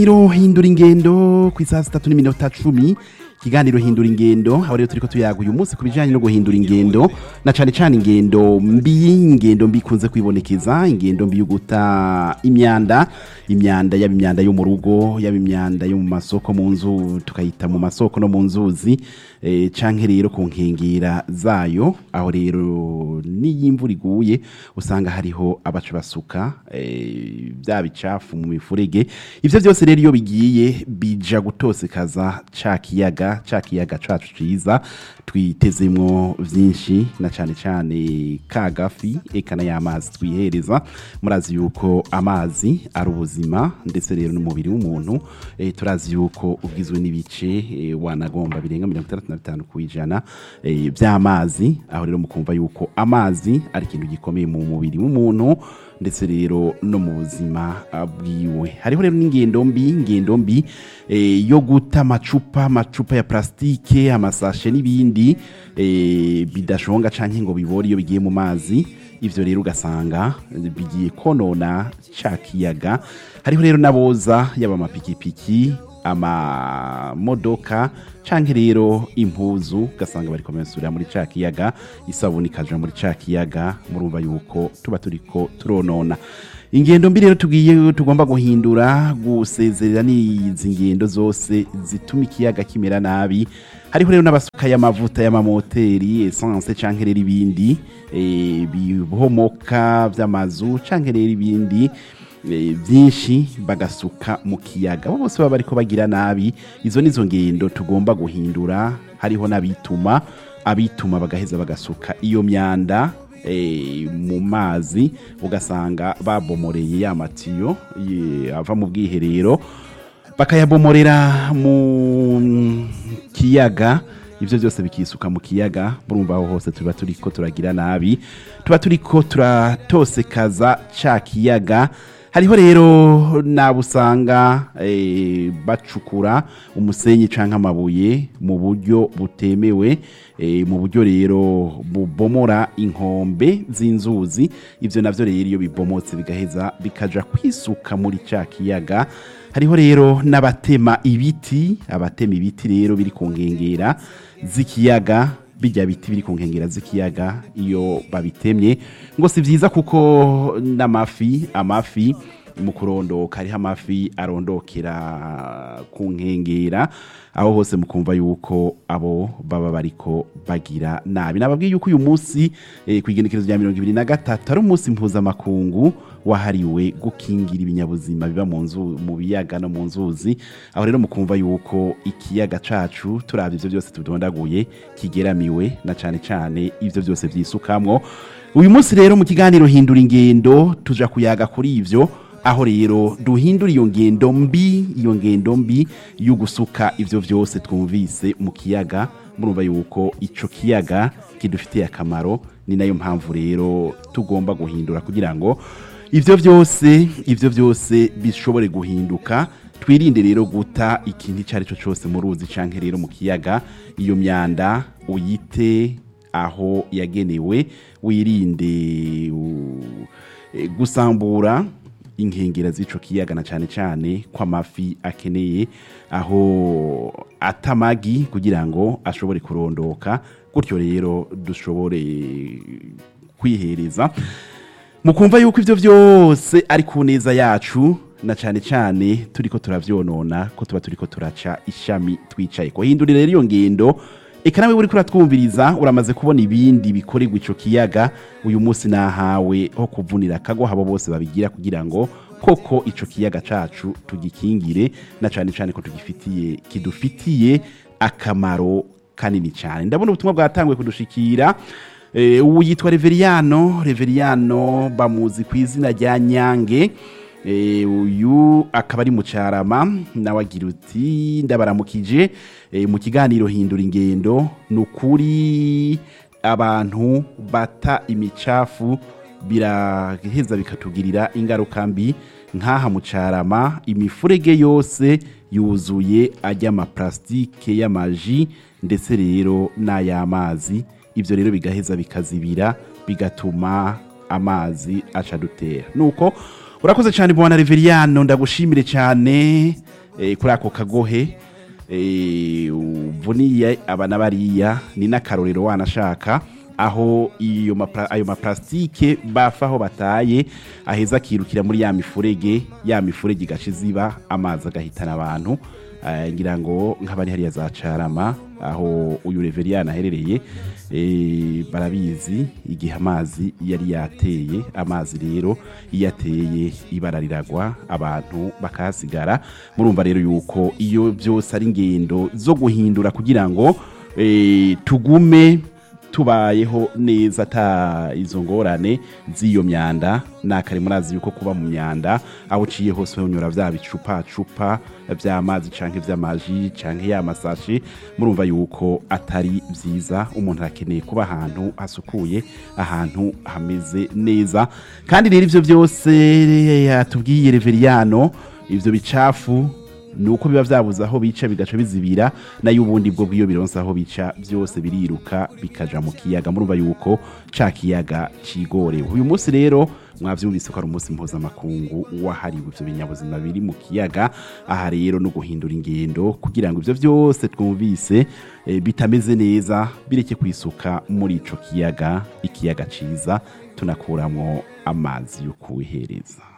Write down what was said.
Iro hindura ingendo ku isaha zitatu n'iminota cumi ikiganiro hindura ingendo aho rero turiko tuyaga uyu munsi ku bijanye no guhindura ingendo na cane cane ingendo mbi ingendo mbi ikunze kwibonekeza ingendo mbi yo guta imyanda imyanda yaba imyanda yo mu rugo yaba imyanda yo mu masoko mu nzu tukayita mu masoko no mu nzuzi eh, canke rero ku nkengera zayo aho rero n'iyo imvura iguye usanga hariho abaca basuka eh, bya bicafu mu mifurege ivyo vyose rero iyo bigiye bija gutosekaza ca kiyaga ca kiyaga cacu ciza twitezemwo vyinshi na cane cane ka gafi eka n'ay'amazi twihereza murazi yuko amazi ari ubuzima ndetse rero n'umubiri w'umuntu eh, turazi yuko ugizwe n'ibice eh, wanagomba birenga mirongo itandatu na bitanu kw'ijana eh, vy'amazi aho rero mukumva yuko amazi ari ikintu gikomeye mu mubiri w'umuntu ndetse rero no mu buzima ah, bwiwe hariho rero n'ingendo mbi ingendo mbi eh, yo guta amacupa amacupa ya plastike amasashe n'ibindi eh, bidashonga canke ngo bibore iyo bigiye mu mazi ivyo rero ugasanga bigiye konona ca kiyaga hariho rero n'aboza yaba amapikipiki amamodoka canke rero impuzu ugasanga bariko barasurira muri ca kiyaga isabuni ikaja muri ca kiyaga murumva yuko tuba turiko turonona ingendo mbi rero tugiye tugomba guhindura gusezerera n'izi ngendo zose zituma ikiyaga kimera nabi hariho rero n'abasuka y'amavuta y'amamoteri essence canke rero ibindi eh, bihomoka vy'amazu canke rero ibindi eh, byinshi bagasuka mu kiyaga abo bose baba bariko bagira nabi izo nizo ngendo tugomba guhindura hariho n'abituma abituma bagaheza bagasuka iyo myanda eh, mu mazi ugasanga babomoreye ya matiyo ye- ava mu bwiherero bakayabomorera mu kiyaga ivyo byose bikisuka mu kiyaga murumva aho hose tuba turiko turagira nabi tuba turiko turatosekaza ca kiyaga hariho rero nabo usanga eh, bacukura umusenyi canke amabuye mu buryo butemewe eh, mu buryo rero bubomora inkombe z'inzuzi ivyo navyo rero iyo bibomotse bigaheza bikaja kwisuka muri ca kiyaga hariho rero n'abatema ibiti abatema ibiti rero biri ku nkengera z'ikiyaga bijya biti biri ku nkengera z'ikiyaga iyo babitemye ngo si byiza kuko n'amafi amafi mu kurondoka hariho amafi arondokera ku nkengera aho hose mukumva yuko abo baba bariko bagira nabi nababwiye yuko uyu munsi eh, ku igenekerezo rya mirongo ibiri na gatatu ari umunsi mpuzamakungu wahariwe gukingira ibinyabuzima biba mu nzu mu biyaga no mu nzuzi aho rero mukumva yuko ikiyaga cacu turavye ivyo byose tudondaguye kigeramiwe na cane cane ivyo byose vyisukamwo uyu munsi rero mu kiganiro hindura ingendo tuja kuyaga kuri ivyo aho rero duhindura iyo ngendo mbi iyo ngendo mbi yo gusuka ivyo vyose twumvise mu kiyaga murumva yuko ico kiyaga kidufitiye akamaro ni nayo mpamvu rero tugomba guhindura kugira ngo ivyo vyose ivyo vyose bishobore guhinduka twirinde rero guta ikintu icyo ari cyo cyose mu ruzi canke rero mu kiyaga iyo myanda uyite aho yagenewe wirinde u- eh, gusambura inkengera z'ico kiyaga na cane cane ko amafi akeneye aho atamagi kugira ngo ashobore kurondoka gutyo rero dushobore kwihereza mukumva yuko ivyo vyose ari ku neza yacu na cane cane turiko turavyonona ko tuba turiko turaca ishami twicaye ko hindurira rero iyo ngendo eka nawe uriko uratwumviriza uramaze kubona ibindi bikorerwa ico kiyaga uyu munsi nahawe ho kuvunira akago habo bose babigira kugira ngo koko ico kiyaga cacu tugikingire na cane cane ko tugifitiye kidufitiye akamaro kanini cyane ndabona ubutumwa bwatanguye kudushikira Eh, ubu yitwa Reveriyano Reveriyano bamuzi ku izina rya Nyange Eh, uyu akaba ari mu carama nawe agira uti ndabaramukije eh, mu kiganiro hindura ingendo ni ukuri abantu bata imicafu biraheza bikatugirira ingaruka mbi nk'aha mu carama imifurege yose yuzuye ajya amaplastike y'amaji ndetse rero n'ay'amazi ibyo rero bigaheza bikazibira bigatuma amazi aca dutera nuko urakoze cyane bwana Reveriyano ndagushimire cyane eh, kuri ako kagohe eh, uvuniye abana bariya ni n'akarorero wanashaka aho iyo mapla- ayo maplastike bafa aho bataye aheza akirukira muri ya mifurege ya mifurege igaca ziba amazi agahitana abantu Eh, ngira ngo nk'abari hariya za carama aho uyu reveriyani aherereye eh, barabizi igihe amazi yari yateye amazi rero iyo ateye ibara riragwa abantu bakahasigara murumva rero yuko iyo byose ari ingendo zo guhindura kugira ngo eh, tugume tubayeho neza ata izo ngorane z'iyo myanda nakare murazi yuko kuba mu myanda aho uciye hose unyura vya bicupa cupa vy'amazi canke vy'amaji canke ya masashi murumva yuko atari vyiza umuntu arakeneye kuba ahantu hasukuye ahantu hameze neza kandi rero ivyo byose yatubwiye reveriyano ivyo bicafu nuko biba vyabuze aho bica bigaca bizibira nayo ubundi bwo bwiyo bironse aho bica byose biriruka bikaja mu kiyaga murumva yuko ca kiyaga cigorewe uyu munsi rero mwavyumvise ko ari umunsi mpuzamakungu wahariwe ivyo binyabuzima biri mu kiyaga aha rero no guhindura ingendo kugira ngo ivyo vyose twumvise eh, bitameze neza bireke kwisuka muri ico kiyaga ikiyaga ciza tunakuramwo amazi yo kuwihereza